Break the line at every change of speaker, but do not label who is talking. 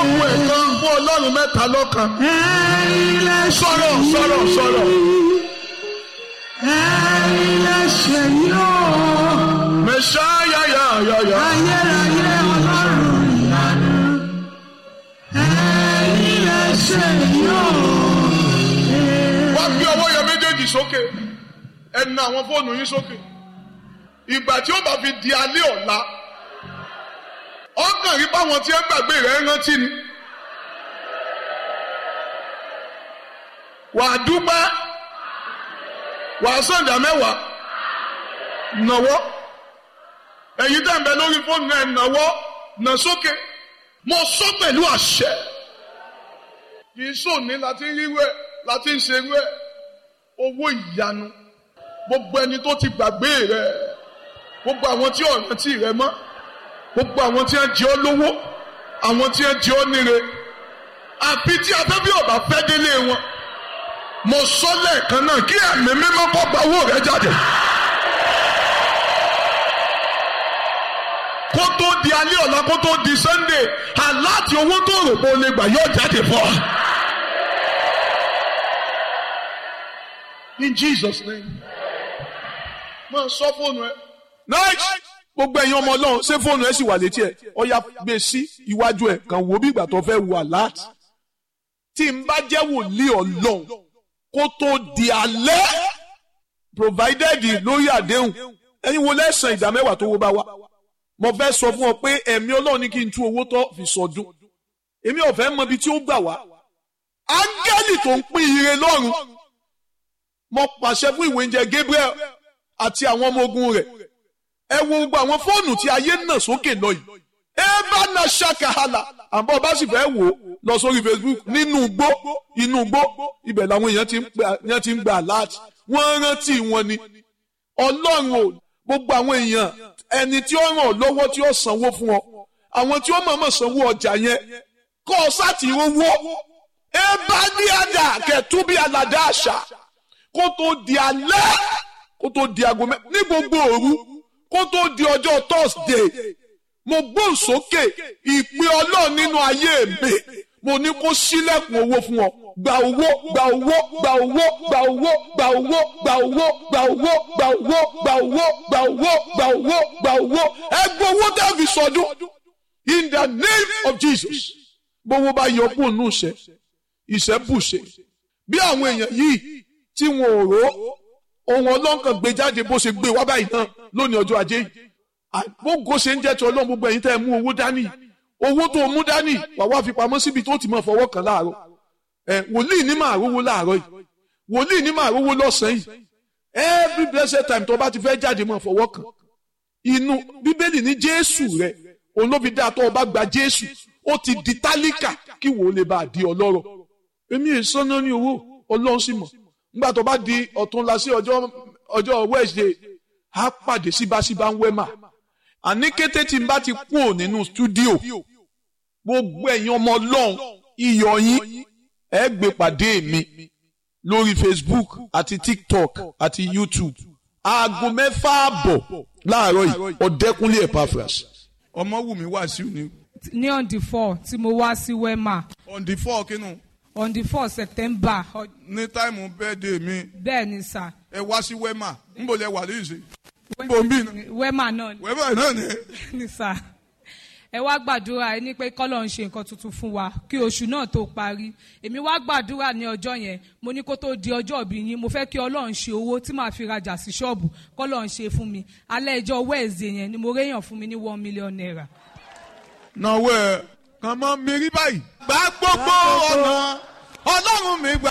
ohun ẹ̀kan fún ọlọ́run mẹ́ta lọ́kan.
ẹ̀yin lẹ ṣe
sọ̀rọ̀ sọ̀rọ̀ sọ̀rọ̀.
ẹ̀yin lẹ ṣe yóò
mẹ̀ṣáyà yà yà yà.
ayérayé ọlọ́run ìyanu ẹ̀yin lẹ ṣe yóò.
wá gbé ọwọ́ yẹn méjèèjì sókè ẹ na àwọn fóònù yín sókè ìgbà tí ó bá fi di alẹ́ ọ̀la ọkàn rí báwọn tí ẹ gbàgbé rẹ̀ rántí ni wà á dúpẹ́ wà á sọ̀dà mẹ́wàá nàwọ́ ẹ̀yin tẹ̀ ń bẹ lórí fóònù náà nàwọ́ nà sókè mo sọ pẹ̀lú àṣẹ kì í sòní láti rí wẹ̀ láti ń ṣe wẹ̀ owó ìyanu gbogbo ẹni tó ti gbàgbé rẹ gbogbo àwọn tí ò rántí rẹ mọ́ gbogbo àwọn tí ń jẹ ọ́ lówó àwọn tí ń jẹ ọ́ níre àfi tí afẹ́fẹ́ ọ̀bà fẹ́ délé wọn mo sọ lẹ́ẹ̀kan náà kí ẹ̀mí mímọ́ kọ́ gba owó rẹ jáde. kó tó di alẹ́ ọ̀la kó tó di sunday aláàtì owó tó rò pé o lè gbà yóò jáde fún ọ. in jesus name máa sọ fóònù ẹ.
nice gbogbo ẹ̀yin ọmọ ọlọ́run ṣé fóònù ẹ sì wà létí ẹ̀ ọ̀ya gbé sí iwájú ẹ̀ kàn wò bí ìgbà tó fẹ́ wà láti. tí n bá jẹ́ wòlíì ọlọ́run kó tó di alẹ́ provided lórí àdéhùn ẹ̀yin wo lẹ́sàn ìdá mẹ́wàá tó wó bá wá. mo fẹ́ sọ fún ọ pé ẹ̀mí ọlọ́run ní kí n tú owó tó fi sọdún èmi ò fẹ́ mọ ibi tí ó gbà wá. áńgẹ́lì tó ń pín ire lọ́run mo pàṣẹ fún ìwé oúnjẹ Gabriel àti àwọn ọmọ ogun rẹ̀ ẹ wo gbogbo àwọn fóònù tí ayé nà sókè lọ yìí ẹ bá na ṣàkàhàlà àbọ̀ bá sì fẹ́ wò ó lọ sórí Facebook nínú igbó inú igbó ibẹ̀ làwọn èèyàn ti ń gbà èèyàn ti ń gbà láti wọ́n rántí wọn ni ọlọ́run ò gbogbo àwọn èèyàn ẹni tí ó ràn ọ́ lọ́wọ́ tí ó sanwó fún ọ àwọn tí ó mọ̀ọ́mọ̀ sanwó ọjà yẹn kọ́ ọ sáti owó ẹ bá ní àdá kẹtù bí aládá àṣà kó tó di alẹ́ kó tó di aago mẹ́ ní gbogbo òru kó tó di ọjọ́ thursday mo gbóhùn sókè ìpè ọlọ́run nínú ayé mi mo ní kó sílẹ̀kùn owó fún ọ gba owó gba owó gba owó gba owó gba owó gba owó gba owó gba owó gba owó gba owó gba owó gba owó ẹ gbọ́ owó tẹ́ fi sọdún in the name of jesus gbowó bá yọ kúrò nù ìṣẹ́ ìṣẹ́ bùṣe bí àwọn èèyàn yìí tí wọn ò rò ohun ọlọ́nkàn gbé jáde bó ṣe gbé wá báyìí náà lónìí ọjọ́ ajé yìí gbogbo ṣe ń jẹ́ ti ọlọ́run gbogbo ẹ̀yin tẹ́ ẹ mú owó dání owó tó mú dání wà wá fi pamọ́ síbi tó ti máa fọwọ́ kàn láàárọ̀ ẹ wòlíì ní máa rówó láàárọ̀ yìí wòlíì ní máa rówó lọ́sàn-án yìí every blessed time tó bá ti fẹ́ jáde máa fọwọ́ kàn inú bíbélì ní jésù rẹ òun ló fi dá tó o bá gba jésù ó ti di tálíkà kí wò ó lè bá a di ọlọ́rọ̀ èmi è sọ́nà ní owó ọlọ́run sì mọ̀ nígbà tó bá di ọ̀túnla sí ọjọ́ ọjọ́ wednesday á pàdé síbáṣíbá ń wẹ́mà àní kété tí n bá ti kú ò nínú stúdíò gbogbo ẹ̀yin ọmọ ọlọ́run iyọ̀ yín ẹ gbé pàdé mi lórí facebook àti tiktok àti youtube aago mẹ́fà àbọ̀ láàárọ̀ yìí ọ̀dẹ́kunlé epaphras ọmọ wù mí wá sí òní
ní on the four tí mo wá sí wema
on the four kínú
on the four september ọ-
ní táìmù bẹ́ẹ̀dẹ̀ mi
bẹ́ẹ̀ ni sà
ẹ wá sí wema níbo lẹ wà lóyún sí níbo ń bí iná
wema náà
wema náà ni
ni sà ẹ wá gbàdúrà ẹ ní pé kọ́lọ̀ ń ṣe nǹkan tuntun fún wa kí oṣù náà tó parí èmi wá gbàdúrà ní ọjọ́ yẹn mo ní kó tó di ọjọ́ ìbí yín mo fẹ́ kí ọlọ́run ṣe owó tí màá fi rajà sí ṣọ́ọ̀bù kọ́lọ̀ ń ṣe fún mi alẹ́ ìjọ wẹ́ẹ̀sì yẹn ni mo réyàn fún mi ní one million naira.
náwó ẹ kàn mọ́ mi rí báyìí. gbà gbogbo ọ̀nà ọlọ́run mi gbà